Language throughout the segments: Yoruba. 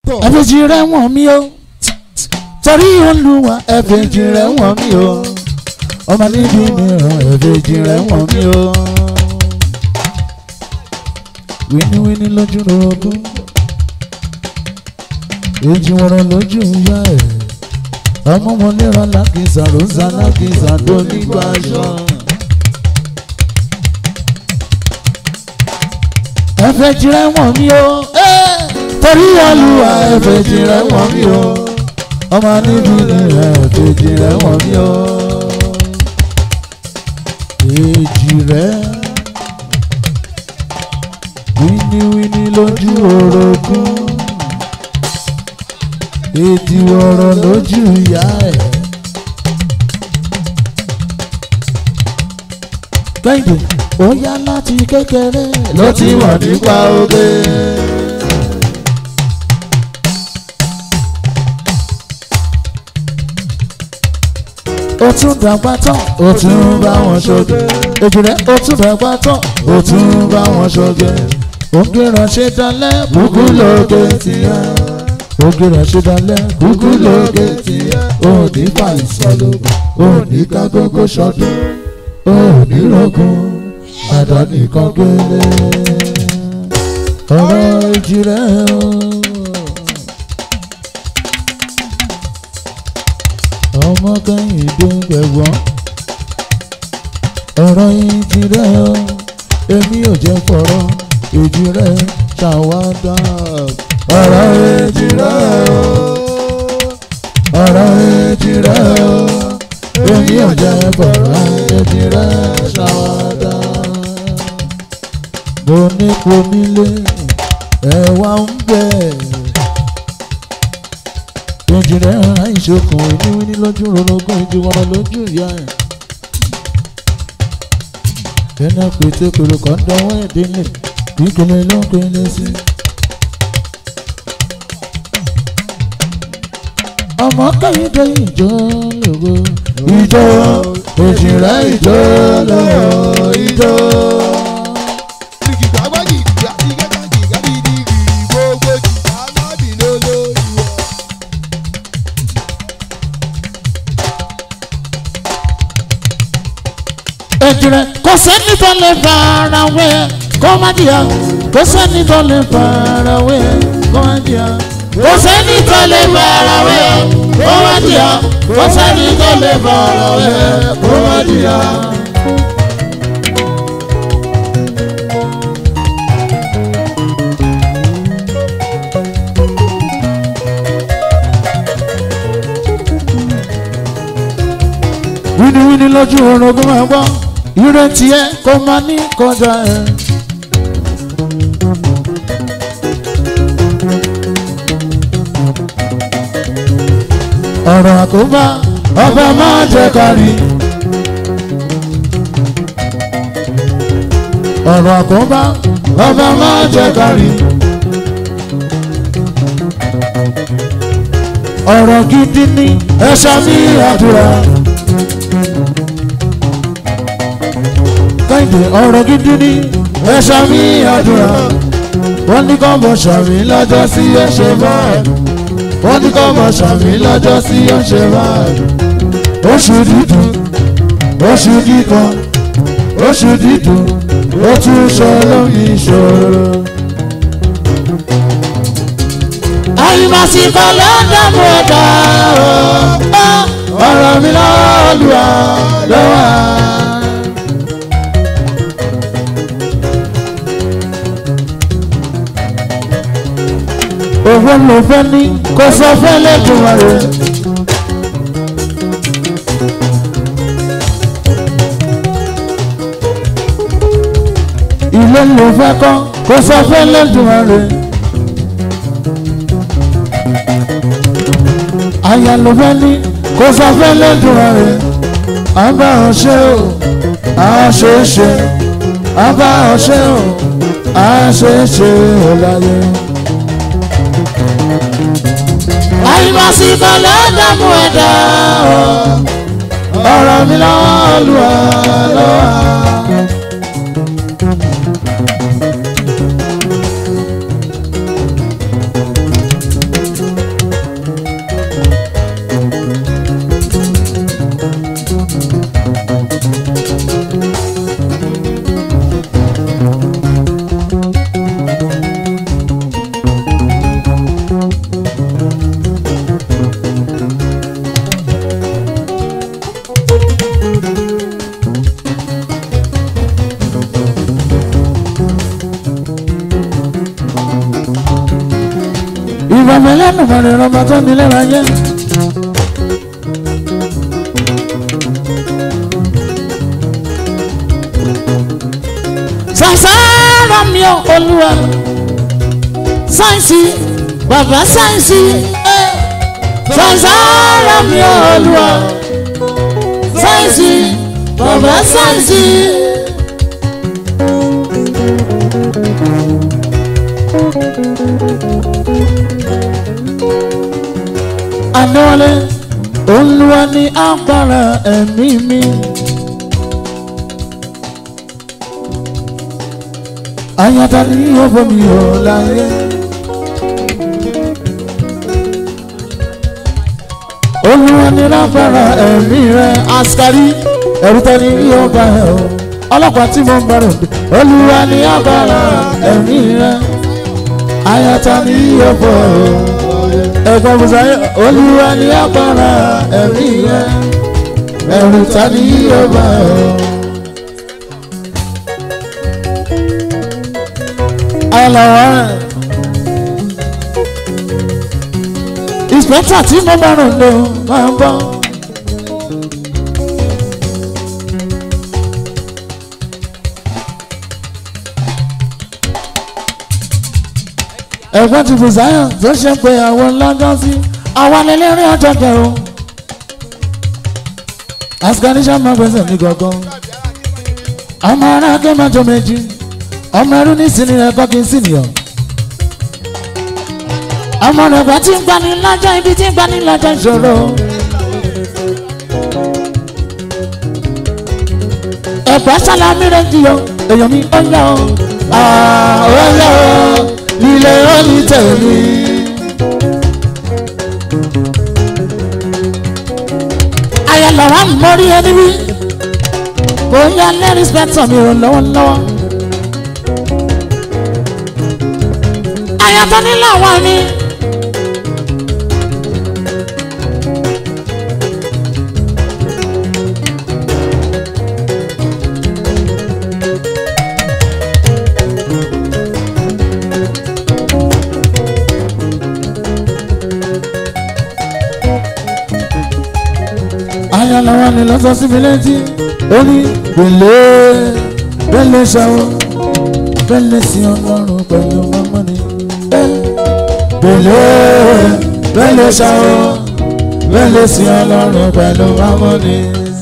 ẹ̀fẹ̀jì rẹ̀ wọ̀n mí o torí olúwa ẹ̀fẹ̀jì rẹ̀ wọ̀n mí o ọmọ níbi mìíràn ẹ̀fẹ̀jì rẹ̀ wọ̀n mí o. wíníwíní lójú rogún èjì wọ̀rọ̀ lójú ìyá ẹ̀ ọmọ wọn lera lákìsà rosa lákìsà tó nígbà aṣọ. ẹ̀fẹ̀jì rẹ̀ wọ̀n mí o. Hey! torí olúwa ẹ̀fẹ̀jì rẹ̀ wọ̀n mí o ọmọ níbi rẹ̀ ẹ̀fẹ̀jì rẹ̀ wọ̀n mí o èjì rẹ̀ wíníwíní lójú orogún èdè ọ̀rọ̀ lójú ìyá ẹ̀. kẹ́hìndé ó yá láti kékeré ló ti wà nípa oge. ó tún dàgbà tán ó tún bá wọn ṣoge èjìrẹ́ ó tún dàgbà tán ó tún bá wọn ṣoge ògè ránṣẹ́ dalẹ̀ kúkú lóge tìyà ògè ránṣẹ́ dalẹ̀ kúkú lóge tìyà òní fàìsọ̀lógún òní kágógó ṣọdún òní rògùn àdánìkan gbélé ọ̀rọ̀ èjìrẹ́ o. ọmọ kẹ́hìndé gbẹ̀gbọ́n ọ̀rọ̀ yìí ti rẹ̀ ọ́ èmi ò jẹ́ fọ̀rọ̀ èjì rẹ̀ ṣàwádà ọ̀rọ̀ èjì rẹ̀ ọ́ ọ̀rọ̀ èjì rẹ̀ ọ́ èmi ò jẹ́ fọ̀rọ̀ èjì rẹ̀ ṣàwádà mo ní kò nílé ẹ̀wà ń bẹ̀ ìjìnlẹ̀ ara ìṣokùn ìníwíní lójú rorogún ìdíwọ́rọ̀ lójú ìyá ẹ̀. ẹnà pété pèrò kan dánwọ́ ìdílé kíkele ló ń pele sí. ọmọ kẹ́hìndé ìjọ lògo ìjọ ìjìnlẹ̀ ìjọ lògo ìjọ. ẹ̀jìrẹ́ kò sẹ́ni tó lè fara wé kó má jìyà kò sẹ́ni tó lè fara wé kó má jìyà kò sẹ́ni tó lè fara wé kó má jìyà kò sẹ́ni tó lè fara wé kó má jìyà. wíníwíní lójú orogún máa gbọ́ ìrètí ẹ kò máa ní kọjá ẹ. ọ̀rọ̀ àkóbá ọba máa jẹ kárí. ọ̀rọ̀ àkóbá ọba máa jẹ kárí. ọ̀rọ̀ gidi ni ẹ ṣàmì àdúrà. kẹ́hìndé ọ̀rọ̀ gidi ni ẹ ṣàmì àdúrà wọ́n ní kọ́ mọ̀ ṣàmì lọ́jọ́ sí ẹ̀ṣẹ̀ báyìí wọ́n ní kọ́ mọ̀ ṣàmì lọ́jọ́ sí ẹ̀ṣẹ̀ báyìí oṣù dídùn oṣù kíkan oṣù dídùn ó tún sọ lómi ìṣòro. àyùmọ̀síkọ̀ ló ń dààmú ẹ̀dá ọ̀rọ̀ mi lọ́ọ́ lù ọ́ lọ́wọ́. òwe ló fẹ́ ní kó sọ fẹ́ lẹ́dùnmọ̀ rẹ̀. ilé ló fẹ́ kọ́ kó sọ fẹ́ lẹ́dùnmọ̀ rẹ̀. aya ló fẹ́ ní kó sọ fẹ́ lẹ́dùnmọ̀ rẹ̀. àbá ọ̀ṣẹ́ o àṣeṣe àbá ọ̀ṣẹ́ o àṣeṣe ọ̀láyé. àyùmọ̀síkọ̀ ló dààmú ẹ̀dá ọ̀rọ̀ mi lọ́wọ́ lù ọ́ lọ́wọ́. ìbàmẹ́ lẹ́nu mọ̀rẹ́ rọba tó nílé ra yẹ. sàṣàrà mi ò olúwa sáyẹ̀nsì bàbá sáyẹ̀nsì sàṣàrà mi ò olúwa sáyẹ̀nsì bàbá sáyẹ̀nsì. Adéwálé olúwa ní agbára ẹ̀mí mi. Ayọ̀dá ni yóò bomi ò láyé. Olúwa ní agbára ẹ̀mí rẹ̀ askari ẹ̀rú tẹ́ni yóò bá ẹ̀ o. Ọlọ́pàá tí mo ń bá ròde. Olúwa ní agbára ẹ̀mí rẹ̀. Ayọ̀dá ni yóò bọ̀ ọ́ ẹ̀gbọ́n musaye olúwa ní agbára ẹ̀mí rẹ̀ ẹ̀rù ta ni yóò bá ọ. àlàwọ̀ ìspẹ́tà tí mo bá rùn lò máa ń bọ́. ẹ̀gbọ́n ti bùsáyà tó ṣe pé àwọn lọ́jọ́ sí àwọn ẹlẹ́rìí ọjọ́ kẹrù. asganisha máa gbèsè ní gangan. ọmọ ará akẹ́mọ́jọ méjì ọmọ ẹrú ní sinmi rẹ̀ kọ́ kí n sìnìyàn. ọmọ rẹ̀ bá ti ń gbani lọ́jọ́ ibi tí ń gbani lọ́jọ́ ìṣòro. ẹ̀gbọ́n sálámí rẹ̀ jiyọ èèyàn mi ó yá o. ó yá o ilé ọ́nì tẹ̀mí. ayọ̀lọ́wọ́ mórí ẹni wí kò yá lẹ́rìí spẹ́tọ̀ mi rò lọ́wọ́lọ́wọ́. ayọ̀tọ̀ nílò àwọn mi. ayọ̀lọ́wọ́ ni lọ́sọ̀ sí mi létí ó ní gbèlè gbèlè ṣàwọ̀ gbèlè sí ọlọ́run pẹ̀lú mọ́mọ́ ni gbèlè gbèlè ṣàwọ̀ gbèlè sí ọlọ́run pẹ̀lú mọ́mọ́ ni.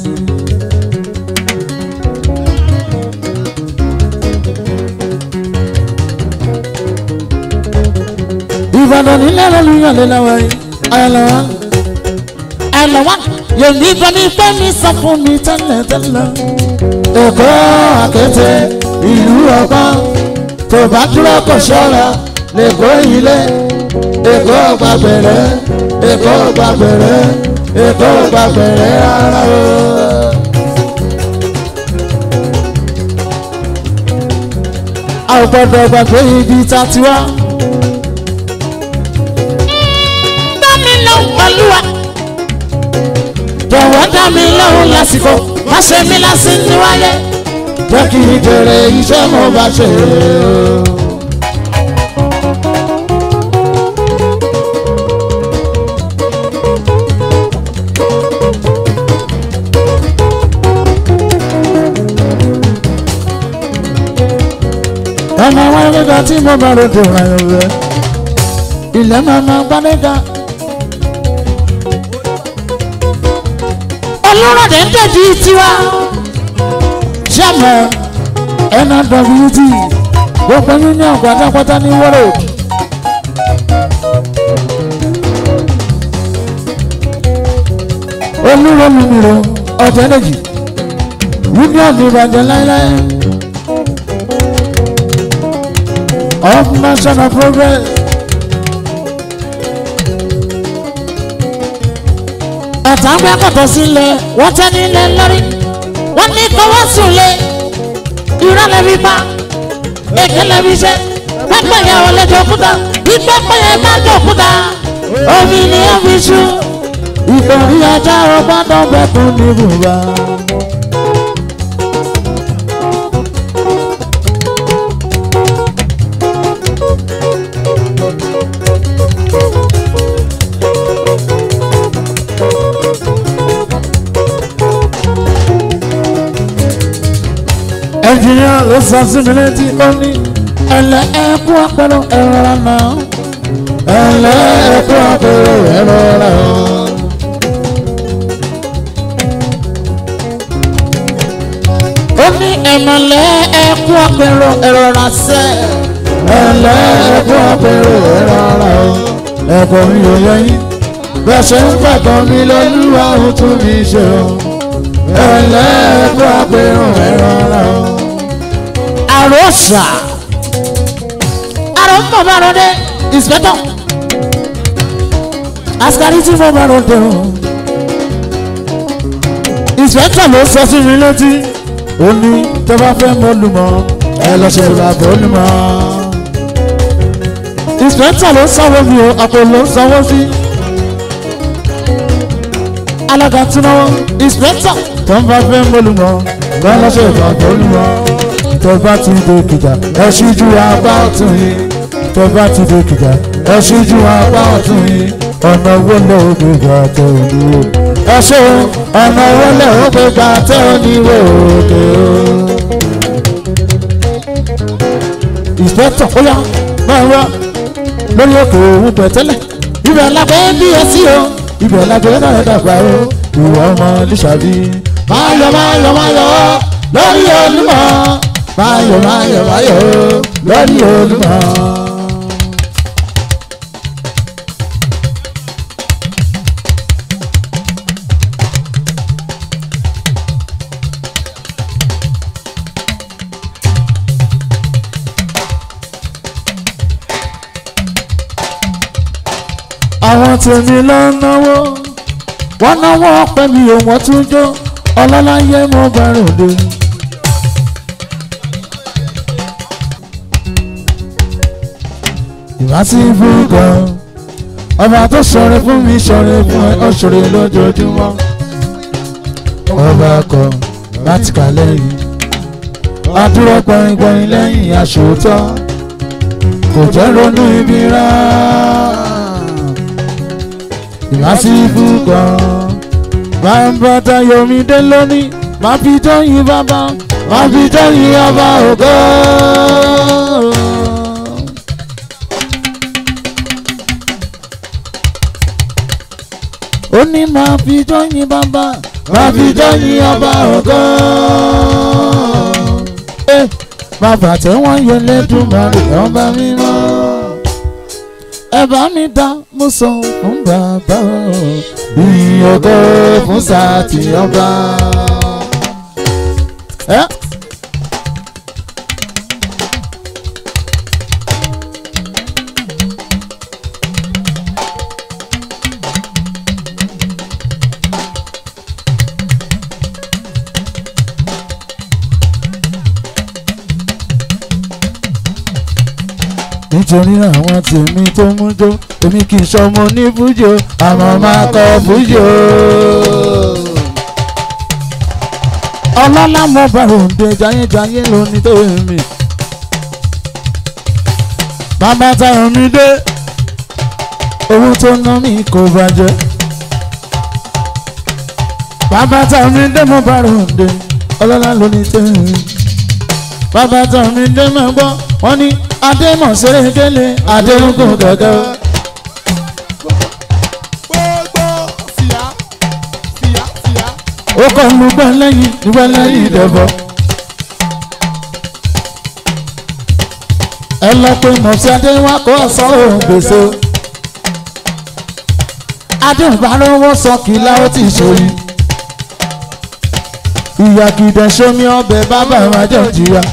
ìbàdàn nílẹ̀ lọ́lú yànlẹ́ lọ́wọ́ yìí ayọ̀lọ́wọ́ ayọ̀lọ́wọ́ yèmí bẹ́ni pé mi sọ fún mi tẹ́lẹ̀tẹ́lẹ̀. èkó àkété ìlú ọgbọ́n tó bá dúró kò ṣọ́ra lẹ́kọ́ ilé èkó gbàgbẹ̀rẹ̀ èkó gbàgbẹ̀rẹ̀ èkó gbàgbẹ̀rẹ̀ rárá o. a ò gbọ́dọ̀ gbàgbé ibi tá a ti wá. bá mi lọ pẹ̀lú wa jọ̀wọ́ dá mi lóhùn lásìkò má ṣe mí lásì ní wáyé jẹ́ kí n jèrè iṣẹ́ mo bá ṣe. ọmọ wọn nígbà tí mo bá ròdò ayọ̀ rẹ̀ ilẹ̀ máa ma gbádẹ́gà. olórọ̀dé ń dẹ̀jú tiwa. sẹ́mọ̀ nwt gbogbo union pátápátá ní wọ́rọ̀. olúrọ̀lùmírò ọ̀tẹ́lẹ̀jì union ìbàjẹ́ láéláé. of national progress. ọ̀tá gbẹ́ kọ̀tọ̀ sílẹ̀ wọ́n tẹ́ nílẹ̀ lórí wọ́n ní kọ́wọ́ sùnlé irọ́ lẹ́bi pa èké lẹ́bi iṣẹ́ pẹ́pẹ́ yẹn ò lè jòkúta bí pẹ́pẹ́ yẹn bá jòkúta omi ni ó fi ṣú ìkòrí ajá ọgbọ́n dọ́gbẹ́kùn ní bùbá. ẹnjìníà ló sọ sí mi létí ó ní ẹlẹ ẹkú àpẹrẹ ẹrọra náà ẹlẹ ẹkú àpẹrẹ ẹrọra. ó ní ẹmọlẹ ẹkú àpẹrẹ ẹrọra sẹ ẹlẹ ẹkú àpẹrẹ ẹrọra ẹkọ mi ò yẹyin bẹ́ẹ̀ ṣe ń gbàgbọ́ mi lọ́lúwa ó tún mi ṣe o ẹlẹ ẹkú àpẹrẹ ẹrọra. àròsà àrò ń bọ̀ bá rọdẹ ìsìpẹ́tọ̀ asikari tí mo bá rọdẹ o ìsìpẹ́tọ̀ ló sọ sí mi létí ó ní tó bá fẹ́ mọ olùmọ̀ ẹ lọ ṣe bàbá olùmọ̀ ìsìpẹ́tọ̀ ló sanwó mi o àpò ló sanwó sí alága tí náwó ìsìpẹ́tọ̀ tó bá fẹ́ mọ olùmọ̀ ẹ lọ ṣe bàbá olùmọ̀ tó bá ti dé kìjà ẹ ṣíjú apá ọ̀tún yìí tó bá ti dé kìjà ẹ ṣíjú apá ọ̀tún yìí ọ̀nà owó lè ó gbé gbà tẹ oníwò ẹ ṣe ọ̀nà owó lè ó gbé gbà tẹ oníwò òkè o. ìspẹ́tọ̀ ó yá máa wá lórí òkè òun pẹ̀tẹ́lẹ̀ ibẹ̀ lágbẹ́ bí ẹ sí o ibẹ̀ lágbẹ́ náà dàgbà o ìwọ ọmọ níṣàbí máa yọ máa yọ máa yọ lórí olúmọ máyọ̀ máyọ̀ máyọ̀ lórí olúmọ. àwọn tèmi ló ń náwó wọ́n náwó ọpẹ́ mi ò wọ́n tún jó ọlọ́láyé mo bá ròde. ìwásí fún gan ọba tó ṣọrẹ fún mi ṣọrẹ fún ẹ ọṣọrẹ lójoojúmọ́ ọba kọ láti kà lẹ́yìn adúró gbọ̀ngbọ̀n lẹ́yìn aṣòótọ́ kò jẹ́ ronú ibi rá ìwásí fún gan máa ń bá tayomi dé lónìí máa fi tọ́yìn bàbá máa fi tọ́yìn ọba ògo. ó ní máa fi jọyìn bàbá máa fi jọyìn ọba ògo. bàbá tí wọ́n yẹ lẹ́dùnmarè ọba mímọ́. ẹ bá mi dá mo sọ fún bàbá o ìyìn ògo fún sátì ọba. Eh? nítorí àwọn tèmi tó mú jó èmi kì í ṣọmọ ní fújì o àmọ́ máa kọ fújì o. ọlọ́lá mo bá òǹdè jayéjayé lóní tó èmi. bàbá táyọ̀ mi dé owó tó ná mi kò bàjẹ́. bàbá táyọ̀ mi dé mo bá òǹdè ọlọ́lá lóní tó èmi. bàbá táyọ̀ mi dé máa gbọ́ wọ́n ní adémọ̀sẹ̀rẹ̀ délé adéhùnkùn gẹ́gẹ́. gbogbo fìyà fìyà fìyà. ó kọ́ ń lu gbẹ́lẹ́yìn gbẹ́lẹ́yìn ìdẹ̀bọ̀. ẹ lọ pé mọ̀sí adéwà kó ọ̀sán òun gbèsè. adéhùnbárówó sọ kìlá ó ti ṣòyí. ìyàkìdẹ̀ sómi ọbẹ̀ bàbá wa jẹ́ òjìyà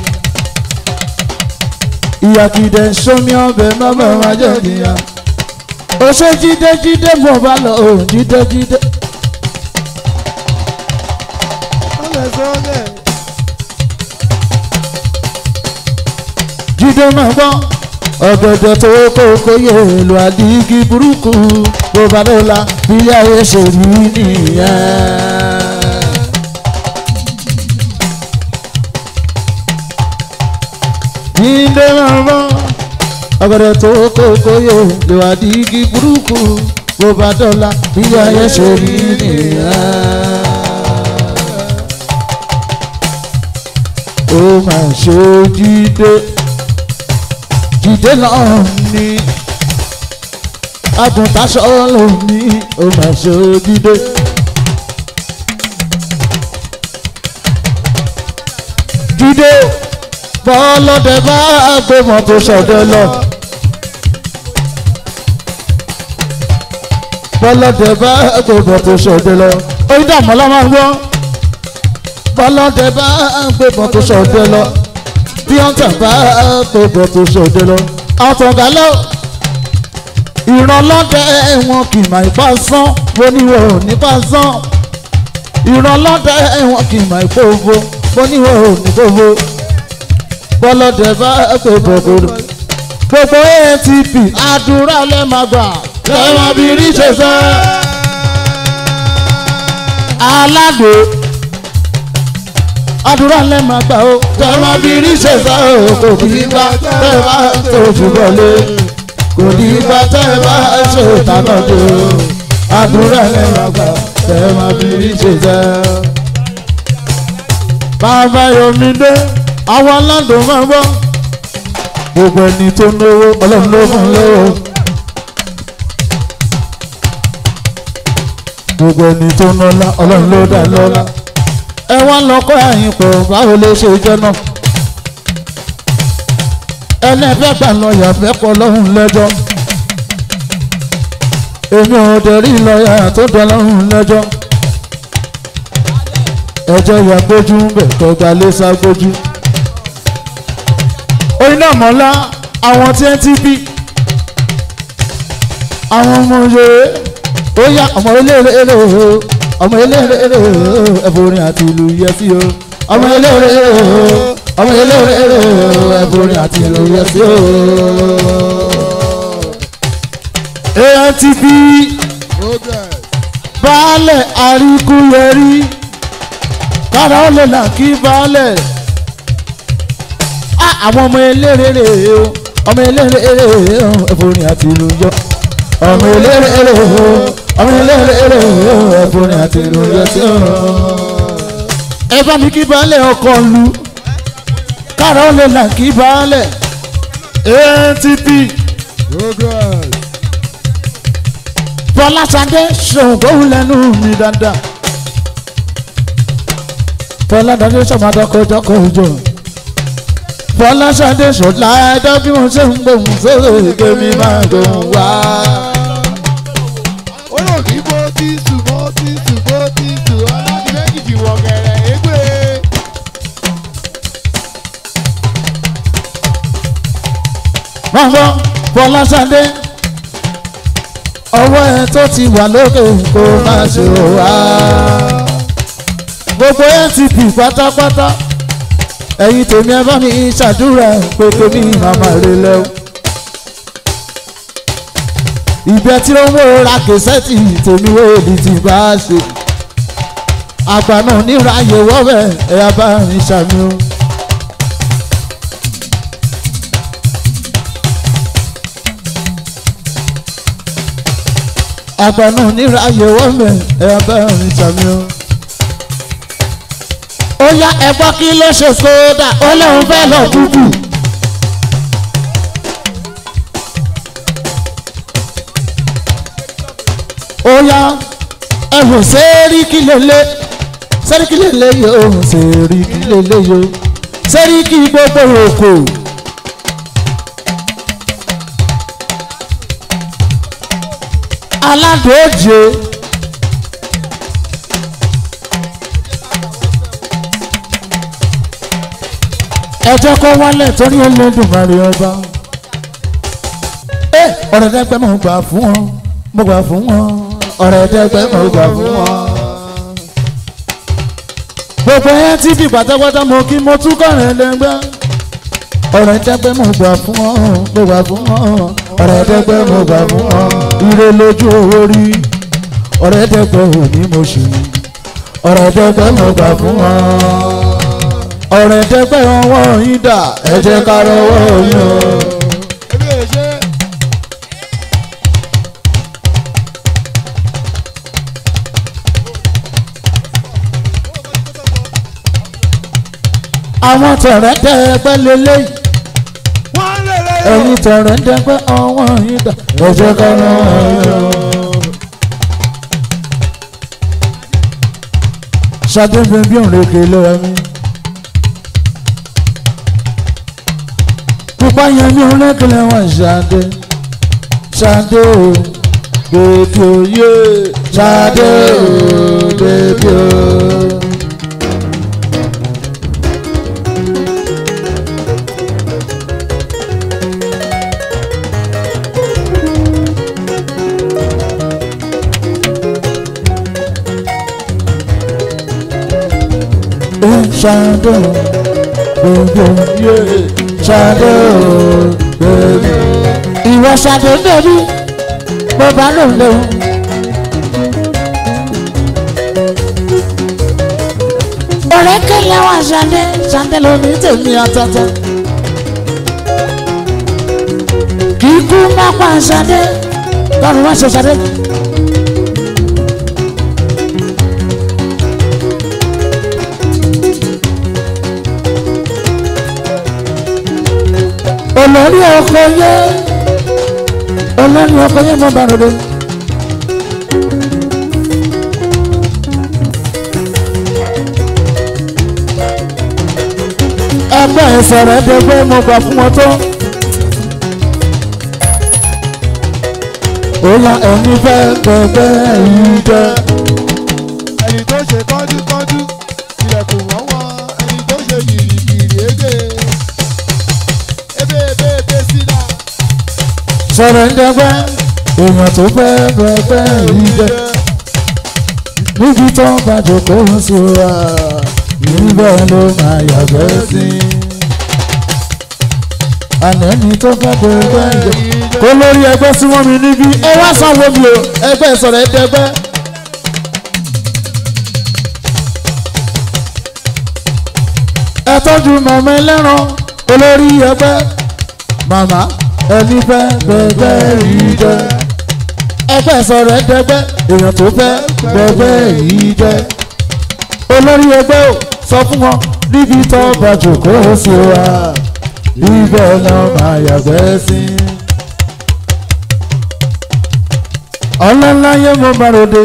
ìyàkìdẹ̀ sómi ọbẹ̀ bàbá wa jẹ́ òjìyà. ó ṣe jíde jíde mo bá lọ òun jíde jíde. ọlẹ sọlẹ. jíde máa gbọ́ ọ̀gẹ̀dẹ̀ tó kókó yé èlò àdìgí burúkú bó bá lọ́la ilé ayé ṣe rí nìyẹn. jíde máa gbọ́ ọ̀gẹ̀dẹ̀ tó kókó yé èlò àdìgí burúkú bó bá lọ́la ilé ayé ṣe rí nìyẹn. ó máa ṣe jíde jíde náà ní agùntàṣọ lóní ó máa ṣe jíde. jíde bọ́ọ̀lọ́dẹ bá gbé mọ́tò ṣọ̀dẹ lọ. bọ́lọ́dẹ bá gbé mọ́tò ṣọ̀dẹ lọ. oyin dààmú ọlá máa ń gbọ́. bọ́lọ́dẹ bá gbé mọ́tò ṣọ̀dẹ lọ. bí wọ́n tẹ̀ bá gbé mọ́tò ṣọ̀dẹ lọ. àtọ̀gá lọ. ìrànlọ́dẹ wọn kì máa ipá sán oníwọ̀ nípa sán. ìrànlọ́dẹ wọn kì máa ipò òfo oníwọ̀ nípa òfo bọ́lọ́dẹ bá pè bọ̀bọ̀rọ̀. gbogbo atp àdúrà lẹ́ máa gbà lẹ́wọ̀n bí rí ṣe sẹ́. aládò àdúrà lẹ́ máa gbà ó lẹ́wọ̀n bí rí ṣe sẹ́ o kò ní bá tẹ́ bá tójú bọ̀lé kò ní bá tẹ́ bá ṣe ìtànà dé o àdúrà lẹ́ máa gbà lẹ́wọ̀n bí rí ṣe sẹ́. bàbá yomi dé àwọn aládùn máa bọ́ gbogbo ẹni tó náwó ọlọ́run ló fún lówó gbogbo ẹni tó nọ́lá ọlọ́run ló dá lọ́lá ẹ wá lọ́kọ́ ẹ̀yìn pọ̀ báwo lè ṣe jẹ́ náà ẹlẹ́fẹ́ gbà lọ́ọ̀yà fẹ́ kọ́ lọ́hùn lẹ́jọ́ èmi ò dẹ̀rí lọ́ọ̀yà tó dán lọ́hùn lẹ́jọ́ ẹjọ́ ya gbójú ń bẹ̀ tọ́gbà lé sá gbójú oyin náà mọ́lá àwọn tí ẹ ti bí àwọn ọmọ yòó ó yá ọmọ eléré eré o ọmọ eléré eré o ẹ̀fọ́rin àti ìlú yẹ sí o ọmọ eléré eré o ọmọ eléré eré o ẹ̀fọ́rin àti ìlú yẹ sí o. antv baálẹ̀ àríkúyẹrí kára ó lè là kí baálẹ̀ àwọn ọmọ eléré o ọmọ eléré o ẹ̀fọ́rin àti ìlú yọ ọmọ eléré o ọmọ eléré o ẹ̀fọ́rin àti ìlú yọ sí o. ẹ bá mi kí baálẹ̀ ọkọ̀ lu kára ó lè là kí baálẹ̀ atp fọlásadé ṣòǹgóhùn lẹ́nu mi dáadáa fọládàdé sọmadọkọjọkọ òjò fọláṣadé ṣọlá ẹdọ bí wọn ṣe ń gbóhùn sórí èké mi máa gbóhùn wá. olóògì bó ti sùn bó ti sùn bó ti sùn ọlọ́dún méjì wọ̀ gẹ̀rẹ̀ égbé. wọ́n gbọ́ fọláṣadé ọwọ́ ẹ tó ti wà lókè kó má ṣe wá. gbogbo ntp pátápátá ẹ̀yin tèmi ẹ bá mi ṣàdúrà pé tèmi màmá rẹ lẹ́wọ̀. ìbẹ́ tí ó ń wò ra kẹsẹ́tì tèmi wò ní ti bá a ṣe. àgbà náà níra yẹ wọ́bẹ̀ ẹ̀yà bá mi ṣàmì o. àgbà náà níra yẹ wọ́bẹ̀ ẹ̀yà bá mi ṣàmì o ó yá ẹgbọ́ kí ló ṣe sódà ó lóun fẹ́ lọ dúdú. ó yá ẹ̀hùn sẹ́ríkì lélẹ̀ sẹ́ríkì lélẹ̀ yóò sẹ́ríkì lélẹ̀ yóò sẹ́ríkì gbogbo òkò. aládòóje. ẹjọ́ kọ́ wálẹ̀ torí Olódùmarè ọba. ẹ ọ̀rẹ́ dẹ́gbẹ́ mo gbà fún wọn mo gbà fún wọn ọ̀rẹ́ dẹ́gbẹ́ mo gbà fún wọn. gbogbo ẹ ti fi pátápátá mo kí mo tún kọ̀rẹ́ lẹ́gbẹ́. ọ̀rẹ́ dẹ́gbẹ́ mo gbà fún wọn mo gbà fún wọn ọ̀rẹ́ dẹ́gbẹ́ mo gbà fún wọn. ire lójú owó rí ọ̀rẹ́ dẹ́gbẹ́ òní mo ṣì ọ̀rẹ́ dẹ́gbẹ́ mo gbà fún wọn ọ̀rẹ́ dẹ́gbẹ́ ọwọ́ yín dà ẹ jẹ́ ká rọwọ́ yín o. ebi ò ṣe. àwọn tọ̀rẹ́ dẹ́gbẹ́ lélẹ́yìí wọ́n lè lè ẹ̀yin tọ̀rẹ́ dẹ́gbẹ́ ọwọ́ yín dà ẹ̀jẹ̀ kan náà. ṣadé fi bí òǹrèké lọ́wọ́ mi. pupa yẹn bí òǹrèké lẹ́wọ̀n ṣadé ṣadé o bèbí o yé ṣadé o bèbí o. shadow baby yeah shadow baby. ìwọ shadow baby bó bá lò lò. ọ̀rẹ́ kẹlẹ́ wà ṣadé ṣadé lómi tèmi àtàtà. kì í kú má pa ṣadé lọ́run wá ṣe ṣadé. olórí ọkọ yẹ olórí ọkọ yẹ mọ bàrọdọ. ẹgbẹ́ ìsọ̀rọ̀ ẹ̀dẹ́gbẹ́ mo gbà fún wọn tó. ó yá ẹni fẹ́ gbẹgbẹ́ yìí jẹ́. ẹni tó ṣe kọ́dúkọ́dú ilẹ̀kùn wọ́n wọ́n ẹni tó ṣe gìrìgìrì ébè ébè ébè ébè sílá. sọ̀rọ̀ ẹ̀dẹ́gbẹ́ èèyàn tó fẹ́ gbẹgbẹ́ yìí jẹ́. níbi tó ń bá jòkóó sí wa níbẹ̀ ló máa yàgbẹ́ sí. àná ni tó fẹ́ gbẹgbẹ́ yìí jẹ́. kó lórí ẹgbẹ́ sí wọ́n mi níbí ẹ wá sanwó mi o ẹgbẹ́ sọ̀rọ̀ ẹ̀dẹ́gbẹ́. ẹ tọ́jú màmá ẹlẹ́ran olórí ẹgbẹ́ màmá ẹni fẹ́ gbẹgbẹ́ yìí jẹ́ ẹgbẹ́ sọ̀rọ̀ ẹ̀dẹ́gbẹ́ èèyàn tó fẹ́ gbẹgbẹ́ yìí jẹ́ olórí ẹgbẹ́ ò sọ fún wọn níbi tó bá jòkóó sí wa ibẹ̀ náà máa yàgbẹ́ sí. ọlọ́láyé mo bá ròde.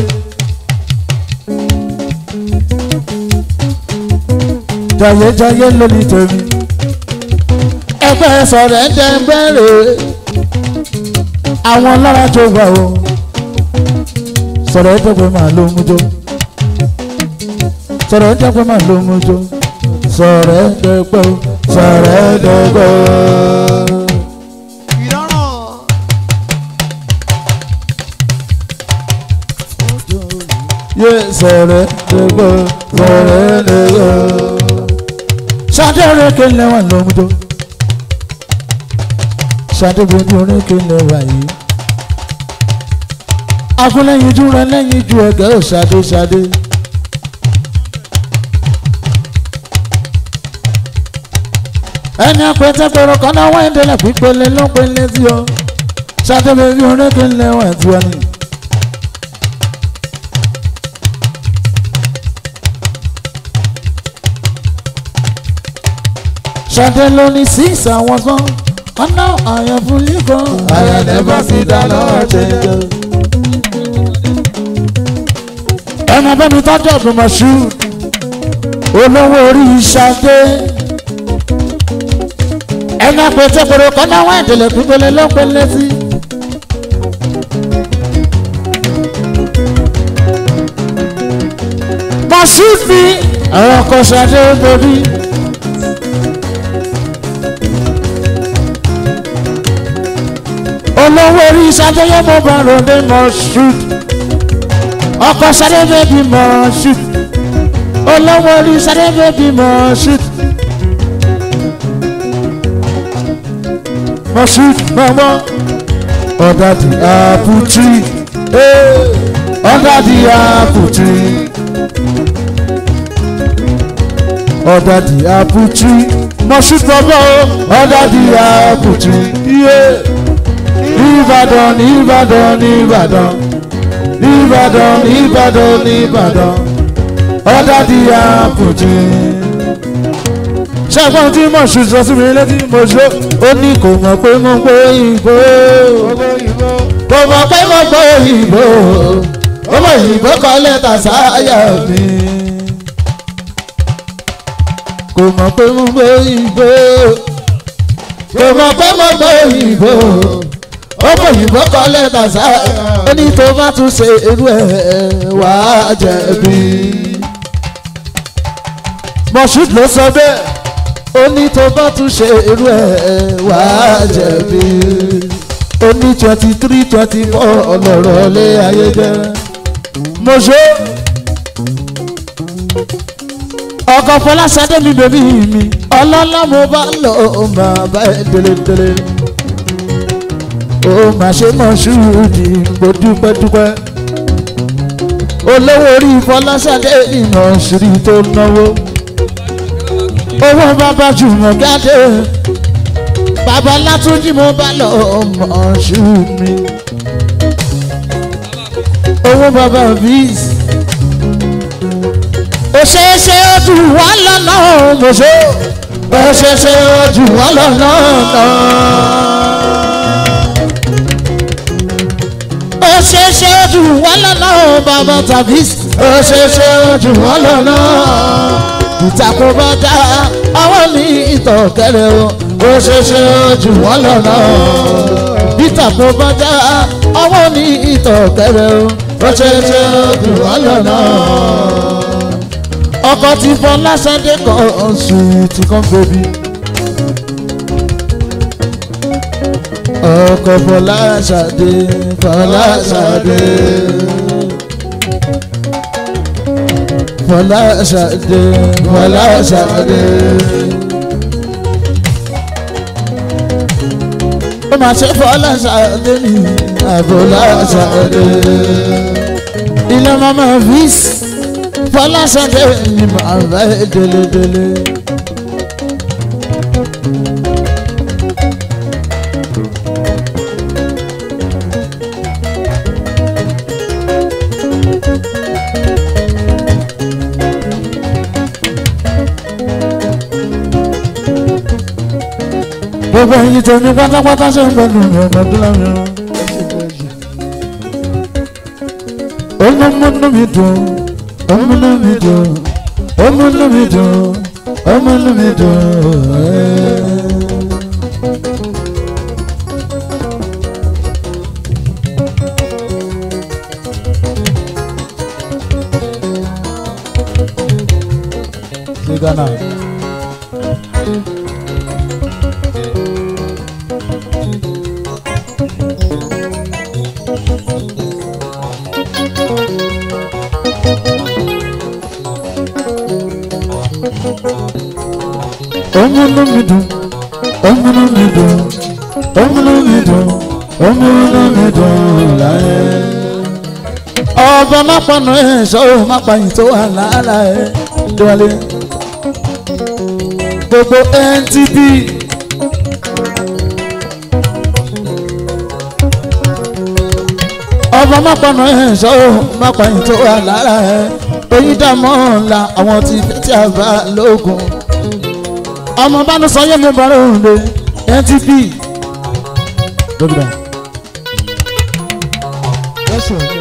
jayéjayé lórí tèmi ẹgbẹ́ sọ̀rọ̀ ẹ̀dẹ́gbẹ́ rèé àwọn lára tó wà o sọ̀rọ̀ ẹ̀dẹ́gbẹ́ máa ló mú jó sọ̀rọ̀ ẹ̀dẹ́gbẹ́ máa ló mú jó sọ̀rọ̀ ẹ̀dẹ́gbẹ́ o sọ̀rọ̀ ẹ̀dẹ́gbẹ́ o. ìdáràn yé sọ̀rọ̀ ẹ̀dẹ́gbẹ́ o sọ̀rọ̀ ẹ̀dẹ́gbẹ́ o. ṣáde orékè lẹ́wọ̀n ló mú jó ṣáde bèbí orékè lẹ́wọ̀n yìí. akúnlẹ̀yìn ojú rẹ lẹ́yìn ju ẹ̀gẹ́ ò ṣáde ṣáde. ẹni apẹtẹpẹrọ kan náà wáyé délẹ̀ pípele ló pele sí ọ ṣáde bèbí orékè lẹ́wọ̀n tí wọ́n ní. ṣáde ló ní six àwọn sàn ọ̀nà àyànfún líkan àyànlẹ́bà sí dáná ọ̀jẹ̀jẹ̀. ẹnu abẹ́mi tọ́jú ọ̀gbìn mọ̀ṣú olówó orí ṣáde ẹnu apẹtẹpẹrọ kan náà wáyé délẹ̀ pípele ló pele sí. mọ̀ṣú fi àwọn ọkọ̀ ṣáde bẹ̀bí. olówó orí ṣàjọyọ̀ mo bá ròde mọ̀ ṣùt ọkọ̀ sáré bèbí mọ̀ ṣùt olówó orí sáré bèbí mọ̀ ṣùt mọ̀ ṣùt mọ̀mọ́ ọ̀dà di àpùtì ọ̀dà di àpùtì ọ̀dà di àpùtì mọ̀ ṣùt mọ̀mọ́ ọ̀dà di àpùtì Yeah nìbàdàn nìbàdàn nìbàdàn nìbàdàn nìbàdàn nìbàdàn ọ̀dà di àpòtì ṣẹ́gbọ́n tí mo ṣù sọ sí mi létí mo ṣó ó ní kò mọ̀ pé mo gbọ́ ìbò Gbogbo ìbò. kò mọ̀ pé mo gbọ́ ìbò ọmọ ìbò kọ lẹ́tà sáyà mi kò mọ̀ pé mo gbọ́ ìbò kò mọ̀ pé mo gbọ́ ìbò ọmọ ìbò kọ lẹ́tà sáyà ó ní tó bá tún ṣe irú ẹ̀ wá jẹ̀bi moshood ló sọ bẹ́ẹ̀ ó ní tó bá tún ṣe irú ẹ̀ wá jẹ̀bi ó ní twenty three twenty four ọlọ́rọ̀ lé ayé jẹ́ moshood ọkọ̀ fọláṣadé mi bèbí mi ọlọ́lá mo bá lọ máa bá ẹ délédélé ó mà ṣe moshood mo dúpẹ́ dúpẹ́ olówó orí fọláṣadé ìmọ̀ ṣírí tó náwó owó bàbá jùmọ̀ jáde bàbá látúnjí mo bá lọ ọmọ ṣù mi owó bàbá bíis òṣèṣe ojú wa lọ́nà mọ̀ṣọ́ òṣèṣe ojú wa lọ́nà òṣèṣe ojú wa lọ́nà bàbá tàbí òṣèṣe ojú wa lọ́nà ìtàkùn bá dá àwọn ní ìtọ̀ kẹrẹ o ó ṣe ṣe jù wọ́n lọ́nà ìtàkùn bá dá àwọn ní ìtọ̀ kẹrẹ o ó ṣe ṣe jù wọ́n lọ́nà. ọkọ ti fọ lásàdé kan sùúrùtì kan bèbí. ọkọ fọlá ṣàdé fọlá ṣàdé. Fọlá ṣàdé, fọlá ṣàdé. Ó máa ṣe fọlá ṣàdé ní àfọlá ṣàdé. Ilé mama vis, fọlá ṣàdé ni màá bá délédélé. gbogbo ẹyin tó ní pátápátá ṣe ń gbẹnu mi ọmọdún lámì ọ. ọmọmọnú mi dùn ọmọnú mi dùn ọmọnú mi dùn ọmọnú mi dùn. ní ghana. ọmọnú mi dùn ọmọnú mi dùn ọmọnú mi dùn ọmọnú mi dùn láyé. ọba má pọnà ẹ sọ̀rọ̀ má pààyàn tó wà lára ẹ déwálé. gbogbo ntb. ọba má pọnà ẹ sọ̀rọ̀ má pààyàn tó wà lára ẹ. oyin dààmú ọ̀la àwọn tí tí a bá lóògùn ọmọ bánu sọyẹ mi bọ̀rọ̀ òǹde ntp. dókítà Ẹ̀sùn ẹ̀jẹ̀.